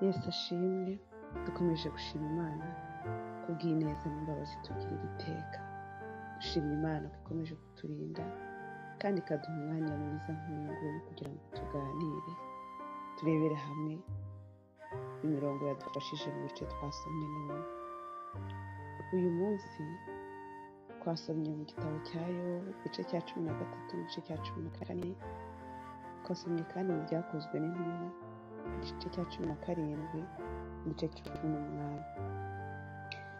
Yesu ashimwe dukomeje gushima imana kubw'ineza n'imbabazi tugirira iteka dushima imana ko ikomeje kuturinda kandi ikaduha umwanya mwiza nk'uyu nguyu kugira ngo tuganire turebere hamwe imirongo yadufashije mu bice twasomye none uyu munsi twasomye mu gitabo cya yobu igice cya cumi na gatatu n'igice cya cumi na kane twasomye kandi mu byakozwe n'intumwa igice cya cumi na karindwi n'igice cumi n'umunani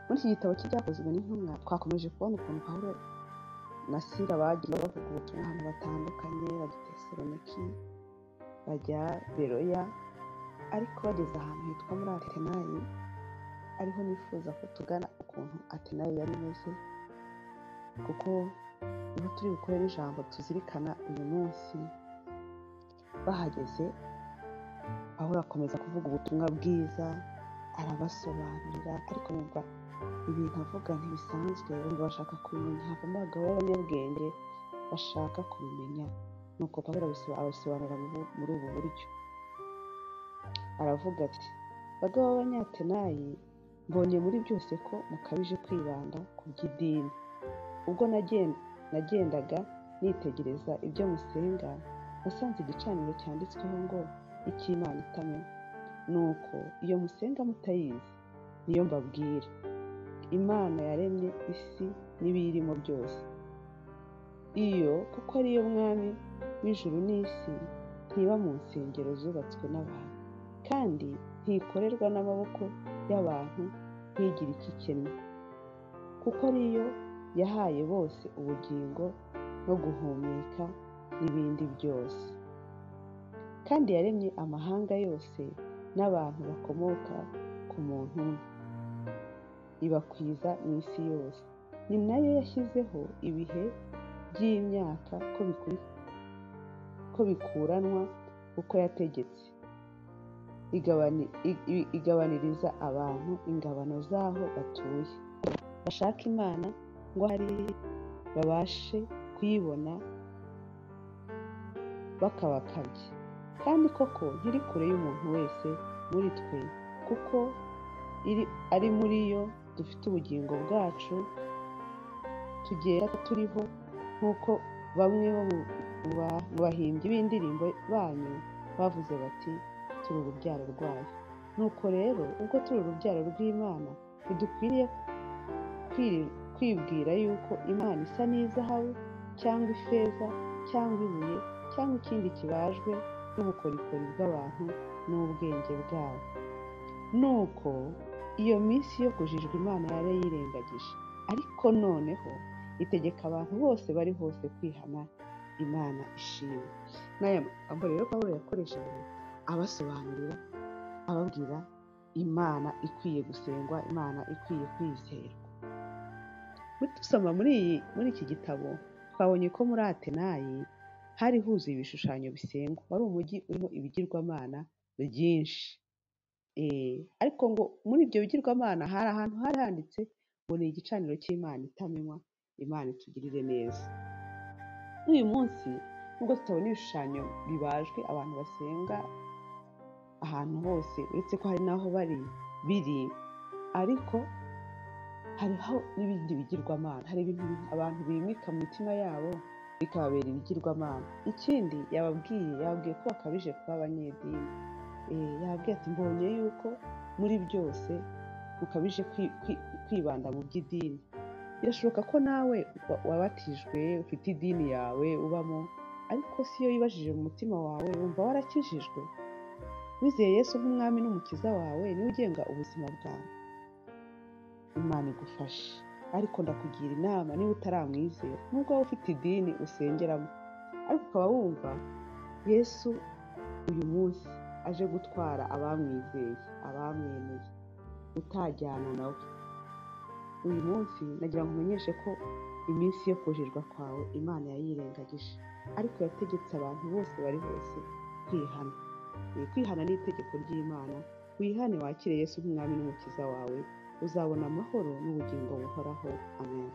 muri iki gitabo cy'ibyakozwe n'intumwa twakomeje kubona ukuntu pawulo na sila bagiye bavuga ubutumwa ahantu batandukanye bajya tesaloniki bajya beroya ariko bageze ahantu hitwa muri atenayi ariho nifuza ko tugana ukuntu atenayi yari imeze kuko iyo turi bukorere ijambo tuzirikana uyu munsi bahageze aho akomeza kuvuga ubutumwa bwiza arabasobanurira ariko bumva ibintu avuga ntibisanzwe bumva bashaka kubimenya havamo abagabo b'abanyabwenge bashaka kubimenya nuko pawulo abisobanura muri ubu buryo aravuga ati bagabo b'abanyatenayi mbonye muri byose ko mukabije kwibanda ku by'idini ubwo nagen- nagendaga nitegereza ibyo musenga nasanze igicaniro cyanditsweho ngo icy'imana itamenya nuko iyo musenga mutayizi niyo mbabwira imana yaremye isi n'ibiyirimo byose iyo kuko ariyo mwami w'ijuru n'isi ntiba mu nsengero zubatswe n'abantu kandi ntikorerwa n'amaboko y'abantu ntigire ikikennye kuko ariyo yahaye bose ubugingo no guhumeka n'ibindi byose kandi yaremye amahanga yose n'abantu bakomoka ku muntu umwe ibakwiza mu isi yose ni nayo yashyizeho ibihe by'imyaka ko bikuri- ko bikuranwa uko yategetse igabani- i- igabaniriza abantu ingabano z'aho batuye bashaka imana ngo hari babashe kuyibona bakabakabye kandi koko ntiri kure y'umuntu wese muri twe kuko iri- ari muri yo dufite ubugingo bwacu tugenda turiho nk'uko bamwe bo mu ba- mu bahimbyi b'indirimbo banyu bavuze bati turi urubyaro rwayo nuko rero ubwo turi urubyaro rw'imana ntidukwiriye kwiri- kwibwira yuko imana isa n'izahabu cyangwa ifeza cyangwa ibuye cyangwa ikindi kibajwe n'ubukorikori bw'abantu n'ubwenge bwabo nuko iyo minsi yo kujijwa imana yari yirengagije ariko noneho itegeka abantu bose bari hose kwihana imana ishimwe n'aya magambo rero pawulo yakoresheje abasobanurira ababwira imana ikwiye gusengwa imana ikwiye kwizerwa muri dusoma muri iyi muri iki gitabo twabonye ko muri atenayi hari huzuye ibishushanyo bisengwa wari umujyi urimo ibigirwamana byinshi Eh, ariko ngo muri ibyo bigirwamana hari ahantu hari handitse ngo ni igicaniro cy'imana itamenywa imana itugirire neza n'uyu munsi nubwo tutabona ibishushanyo bibajwe abantu basenga ahantu hose uretse ko hari n'aho bari biri ariko hariho n'ibindi bigirwamana hari ibintu abantu bimika mu mitima yabo bikababera ibigirwamana ikindi yababwiye yababwiye ko bakabije kuba abanyedini Eh, yababwiye ati mbonye yuko muri byose mukabije kwi- kwi- kwibanda mu by'idini birashoboka ko nawe wa- wabatijwe ufite idini yawe ubamo ariko si yo wibajije mu mutima wawe wumva warakijijwe wizeye yesu nk'umwami n'umukiza wawe niwe ugenga ubuzima bwawe imana igufashe ariko ndakugira inama niba utaramwizera nubwo waba ufite idini usengeramo ariko ukaba wumva yesu uyu munsi aje gutwara abamwizeye abamwemeye utajyana nawe uyu munsi nagira ngo umenyeshe ko iminsi yo kujijwa kwawe imana yayirengagije ariko yategetse abantu bose bari hose kwihana Eh, kwihana ni itegeko ry'imana wihane wakire yesu nk'umwami n'umukiza wawe uzabona amahoro n'ubugingo buhoraho amen